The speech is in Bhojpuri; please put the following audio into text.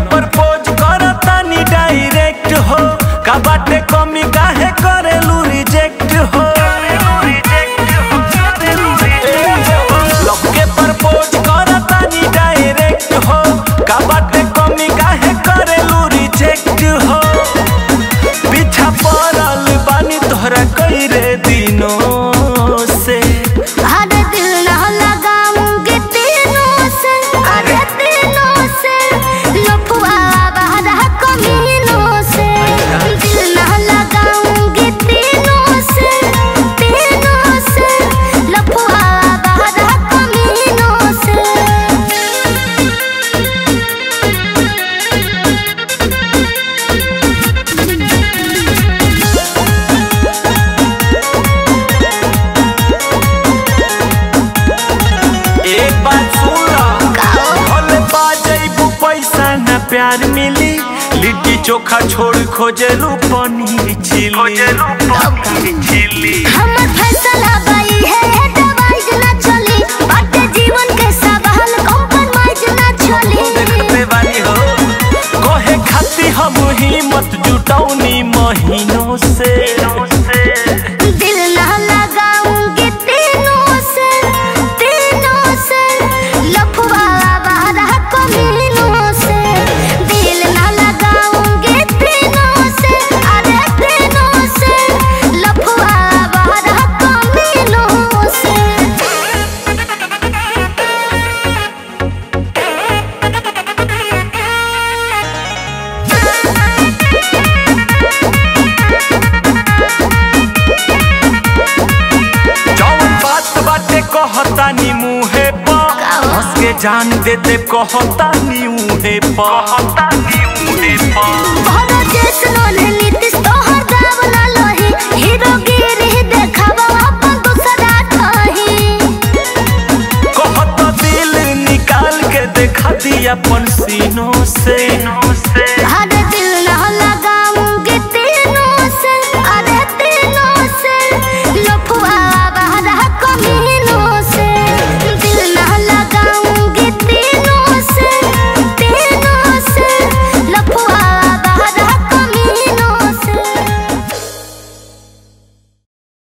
प्रपोज करतानी डायरेक्ट हो का बाटे कमी काहे करेलू रिजेक्ट हो लव के प्रपोज करतानी डायरेक्ट हो का बाटे कमी काहे करेलू रिजेक्ट हो पीछा पड़ल बानी तोहरा कई रे दिनों से अरे दिल ना लगाऊंगी तीनों से अरे तीनों से लफुआ बहरा कमीनों से दिल ना लगाऊंगी तीनों से तीनों से लफुआ बहरा कमीनों से एक बात सुन भले बाजैबू पैसा न प्यार मिली लिट्टी चोखा छोड़ खोजलू पनीर चिली हमर फैसला बाई है दवाई ना चली बाटे जीवन के सवाल कॉम्प्रोमाइज ना चली देखते बानी हो कहे खाती हम हिम्मत जुटौनी महीनों से दिल ना लगाऊंगी तीनों से तीनों से लफुआ बारा कमीनों से दिल ना लगाऊंगी तीनों से अरे तीनों से लफुआ बारा कमीनों से जौन बात बाटे कहतानी मुहे पर हंस के जान देते कहतानी मुहे पर कहतानी मुहे पर भरो जैसनो नन्ही